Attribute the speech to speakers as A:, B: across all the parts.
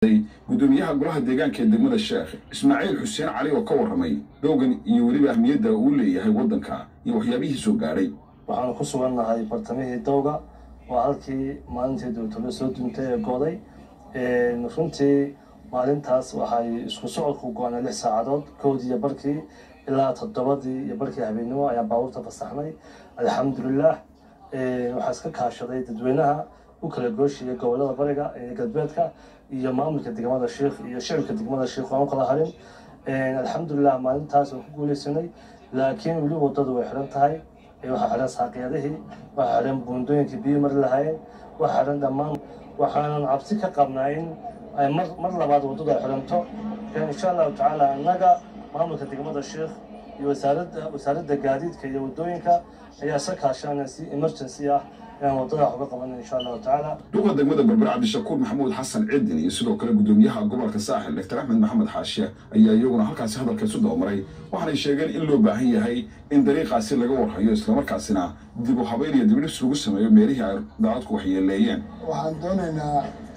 A: gudoomiyaha golaha deegaanka ee degmada sheekh ismaaciil xuseen cali oo ka warramay dhowgan iyo weliba ahmiyadda uu leeyahay waddanka iyo waxyaabihii soo gaadhay
B: waxaanu ku sugannahay bartamihii dowga oo halkii maalintii dowtalo soo duuntay ee gooday runtii maalintaas waxay isku socodku go-anay lix saacadood kowdii iyo barkii ilaa toddobadii iyo barkii habeennimo ayaan baabuurta fasaxnay alxamdulilah waxaa iska kaashaday dadweynaha u kala gooshiyay gobolada bariga ee galbeedka iyo maamulka degmada sheikh iyo shicibka degmada sheikh waan u kala harin alxamdulilah maalintaas waan ku guuleysanay laakiin weli wadadu way xidhan tahay waxaa xidhan saaqyadihii waxaa xidhan buundooyinkii biyo mari lahaayeen waxaa xidhan dhammaan waxaanan cabsi ka qabnaa in ay mar mar labaad waddadu ay xidhanto insha allahu tacaala annaga maamulka degmada sheikh iyo wasaaradda wasaaradda gaadiidka iyo waddooyinka ayaa isa kaashanaya si emergency ah inaan waddada wax uga qabanan insha allahu tacaala
A: duqa degmada berber cabdishakuur maxamuud xasan ciidin iyo sidoo kale gudoomiyaha gobolka saaxil doctor axmed maxamed xaashiye ayaa iyaguna halkaasi hadalka isu dabamaray waxaanay sheegeen in loo baahan yahay in dariiqaasi laga warhayo islamarkaasina dib u habeyn iyo dibdhis lagu sameeyo meelihii ay daadadku waxyeeleeyeen
C: waxaan doonaynaa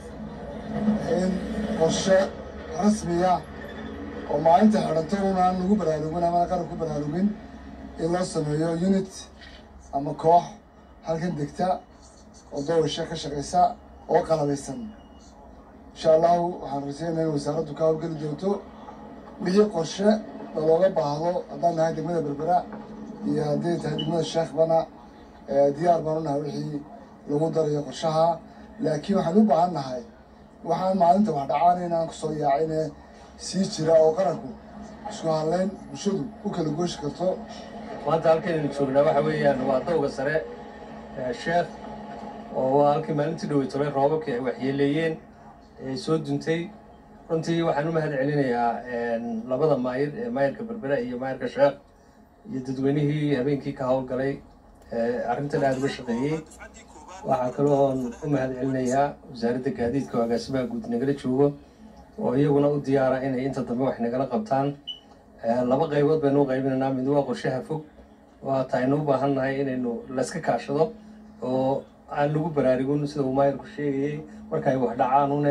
C: in qorshe rasmiya oo maalinta xidhanto unaan lagu baraarugin amana qaran ku baraarugin in loo sameeyo unit ama koox halkan degta oo dowasha ka shaqaysa oo qalabaysan insha allahu waxaan rajeynaya in wasaaraddu ka hawlgeli doonto wixii qorshe looga baahdo haddaan nahay degmada berbera iyo haddii tahay degmada sheekhbana diyaar baan u nahay wixii lagu darayo qorshaha laakiin waxaan u baahan nahay waxaan maalinta wax dhacaan inaan kusoo yaacine sii jira oo qaranku isku hadleyn bulshadu u kala gooshi karto
D: maanta halkaynu joognaa waxa weeyaan waa dowga sare sheekh oo waa halkii maalintii dhowey tolay roobabkii ay waxyeeleeyeen ee soo duntay runtii waxaan u mahad celinayaa labada maayir ee maayirka berbera iyo maayirka sheekh iyo dadweynihii habeenkii ka howlgalay arrintan aada uga shaqeeyey waxaa kaloon u mahad celinayaa wasaaradda gaadiidka oo agaasimaha guud nagala joogo oo iyaguna u diyaara inay inta dambe wax nagala qabtaan laba qaybood baynu u qaybinaynaa mid waa qorshaha fog waata aynu u baahan nahay inaynu layska kaashado oo aan lagu baraarugun sida uu maayirku sheegayey marka ay wax dhacaanune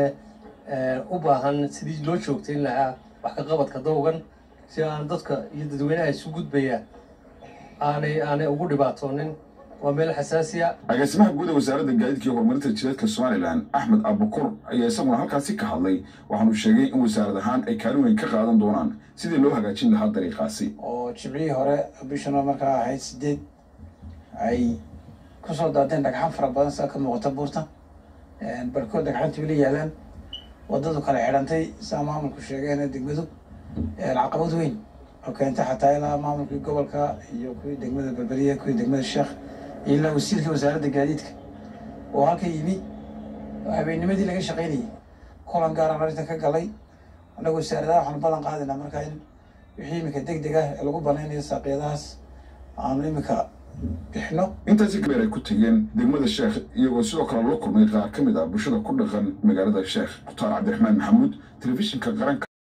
D: u baahan sidii loo joogtayn lahaa wax ka qabadka dowgan si aan dadka iyo dadweynaha isu gudbaya aanay aanay ugu dhibaatoonin waa meel xasaasiya
A: agaasimaha guud ee wasaaradda gaadiidka iyo horumarinta jireedka somalilan axmed abukur ayaa isaguna halkaasi ka hadlay waxaanu sheegay in wasaarad ahaan ay kaalin weyn ka qaadan doonaan sidii loo hagaajin lahaa dariiqaasi
E: oo jibcihii hore bishano markaa ahayd sideed ay kusoo daateen dhagxan fara badan sida ka muuqata buurta barkood dhagxantii weli yaalaan waddadu kale xidhantay saa maamulku sheegeen degmadu caqabad weyn oo keentay xataa ilaa maamulkii gobolka iyo kuwii degmada berberiya kuwii degmada sheekh iyo ilaa wasiirkii wasaaradda gaadiidka oo halka yimi habeennimadii laga shaqaynayay kulan gaaraan arrintan ka galay annagu wasaaradaha waxaanu ballan qaadaynaa markaa in wixii iminka deg deg ah ee lagu banaynayo saaqyadahaas aanu iminka bixino
A: intaasi gabeer ay ku tegeen degmada sheekh iyagoo sidoo kale loo kulmay qaar ka mid ah bulshada ku dhaqan magaalada sheekh mukhtaar cabdiraxmaan maxamuud telefishinka qaranka